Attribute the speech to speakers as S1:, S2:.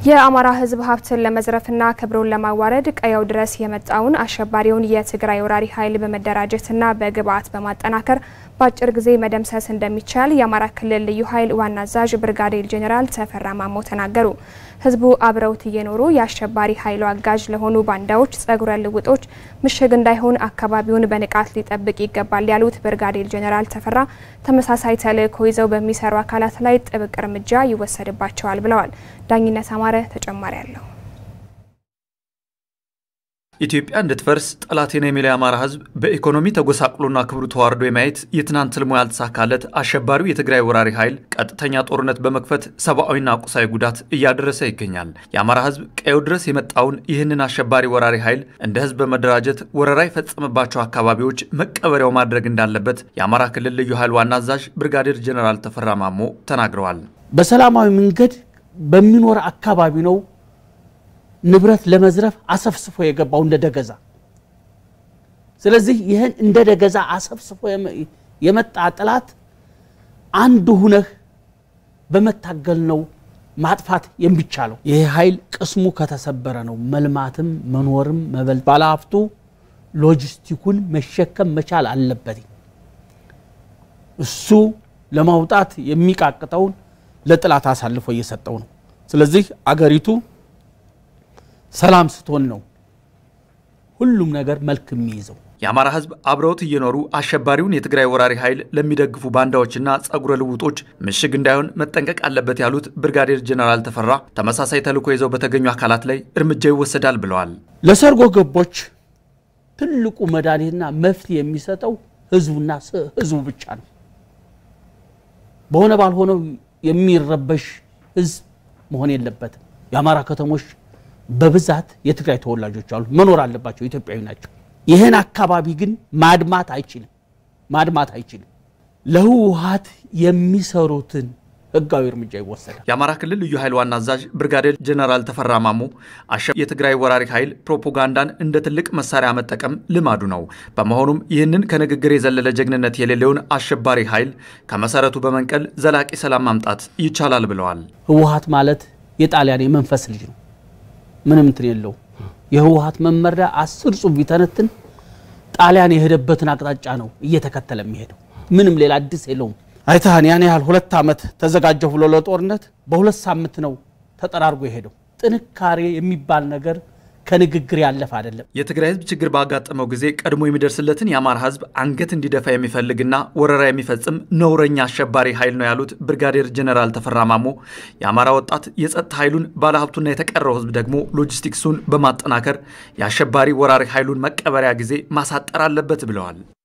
S1: የአማራ ሕዝብ ሀብትን ለመዝረፍና ክብሩን ለማዋረድ ቀየው ድረስ የመጣውን አሸባሪውን የትግራይ ወራሪ ኃይል በመደራጀትና በግብዓት በማጠናከር በአጭር ጊዜ መደምሰስ እንደሚቻል የአማራ ክልል ልዩ ኃይል ዋና አዛዥ ብርጋዴር ጄኔራል ተፈራ ማሞ ተናገሩ። ህዝቡ አብረውት እየኖሩ የአሸባሪ ኃይሉ አጋዥ ለሆኑ ባንዳዎች ጸጉረ ልውጦች ምሽግ እንዳይሆን አካባቢውን በንቃት ሊጠብቅ ይገባል ያሉት ብርጋዴር ጄኔራል ተፈራ ተመሳሳይ ተልዕኮ ይዘው በሚሰሩ አካላት ላይ ጥብቅ እርምጃ ይወሰድባቸዋል ብለዋል። ዳኝነት አማረ ተጨማሪ አለው።
S2: ኢትዮጵያ እንድትፈርስ ጠላቴ ነው የሚለው የአማራ ህዝብ በኢኮኖሚ ተጎሳቅሎና ክብሩ ተዋርዶ የማየት የትናንት ህልሙ ያልተሳካለት አሸባሪው የትግራይ ወራሪ ኃይል ቀጥተኛ ጦርነት በመክፈት ሰብአዊና ቁሳዊ ጉዳት እያደረሰ ይገኛል። የአማራ ህዝብ ቀየው ድረስ የመጣውን ይህንን አሸባሪ ወራሪ ኃይል እንደ ህዝብ በመደራጀት ወረራ የፈጸመባቸው አካባቢዎች መቀበሪያው ማድረግ እንዳለበት የአማራ ክልል ልዩ ኃይል ዋና አዛዥ ብርጋዴር ጄኔራል ተፈራ ማሞ ተናግረዋል።
S3: በሰላማዊ መንገድ በሚኖር አካባቢ ነው ንብረት ለመዝረፍ አሰፍስፎ የገባው እንደ ደገዛ። ስለዚህ ይህን እንደ ደገዛ አሰፍስፎ የመጣ ጠላት አንድ ሁነህ በመታገል ነው ማጥፋት የሚቻለው። ይህ ኃይል ቅስሙ ከተሰበረ ነው መልማትም መኖርም መበል ባለሀብቱ ሎጂስቲኩን መሸከም መቻል አለበት። እሱ ለማውጣት የሚቃቅጠውን ለጠላት አሳልፎ እየሰጠው ነው። ስለዚህ አገሪቱ ሰላም ስትሆን ነው ሁሉም ነገር መልክ የሚይዘው።
S2: የአማራ ህዝብ አብረውት እየኖሩ አሸባሪውን የትግራይ ወራሪ ኃይል ለሚደግፉ ባንዳዎችና ጸጉረ ልውጦች ምሽግ እንዳይሆን መጠንቀቅ አለበት ያሉት ብርጋዴር ጄኔራል ተፈራ ተመሳሳይ ተልዕኮ ይዘው በተገኙ አካላት ላይ እርምጃ ይወሰዳል ብለዋል።
S3: ለሰርጎ ገቦች ትልቁ መድኃኒትና መፍትሄ የሚሰጠው ህዝቡና ህዝቡ ብቻ ነው። በሆነ ባልሆነው የሚረበሽ ህዝብ መሆን የለበትም። የአማራ ከተሞች በብዛት የትግራይ ተወላጆች አሉ፣ መኖር አለባቸው፣ ኢትዮጵያዊ ናቸው። ይህን አካባቢ ግን ማድማት አይችልም ማድማት አይችልም። ለህወሓት የሚሰሩትን ህጋዊ እርምጃ ይወሰዳል።
S2: የአማራ ክልል ልዩ ኃይል ዋና አዛዥ ብርጋዴር ጄኔራል ተፈራ ማሞ የትግራይ ወራሪ ኃይል ፕሮፓጋንዳን እንደ ትልቅ መሳሪያ መጠቀም ልማዱ ነው። በመሆኑም ይህንን ከንግግር የዘለለ ጀግንነት የሌለውን አሸባሪ ኃይል ከመሰረቱ በመንቀል ዘላቂ ሰላም ማምጣት ይቻላል ብለዋል።
S3: ህወሓት ማለት የጣሊያን የመንፈስ ልጅ ነው። ምንም እንትን የለው። የህወሓት መመሪያ አስር ጹብ ቢተነትን ጣሊያን የሄደበትን አቅጣጫ ነው እየተከተለ የሚሄደው። ምንም ሌላ አዲስ የለውም። አይታህን ያን ያህል ሁለት ዓመት ተዘጋጀሁ ብሎ ለጦርነት በሁለት ሳምንት ነው ተጠራርጎ የሄደው። ጥንካሬ የሚባል ነገር ከንግግር ያለፈ አይደለም።
S2: የትግራይ ህዝብ ችግር ባጋጠመው ጊዜ ቀድሞ የሚደርስለትን የአማራ ህዝብ አንገት እንዲደፋ የሚፈልግና ወረራ የሚፈጽም ነውረኛ አሸባሪ ኃይል ነው ያሉት ብርጋዴር ጄኔራል ተፈራ ማሞ የአማራ ወጣት የጸጥታ ኃይሉን ባለሀብቱና የተቀረው ህዝብ ደግሞ ሎጂስቲክሱን በማጠናከር የአሸባሪ ወራሪ ኃይሉን መቀበሪያ ጊዜ ማሳጠር አለበት ብለዋል።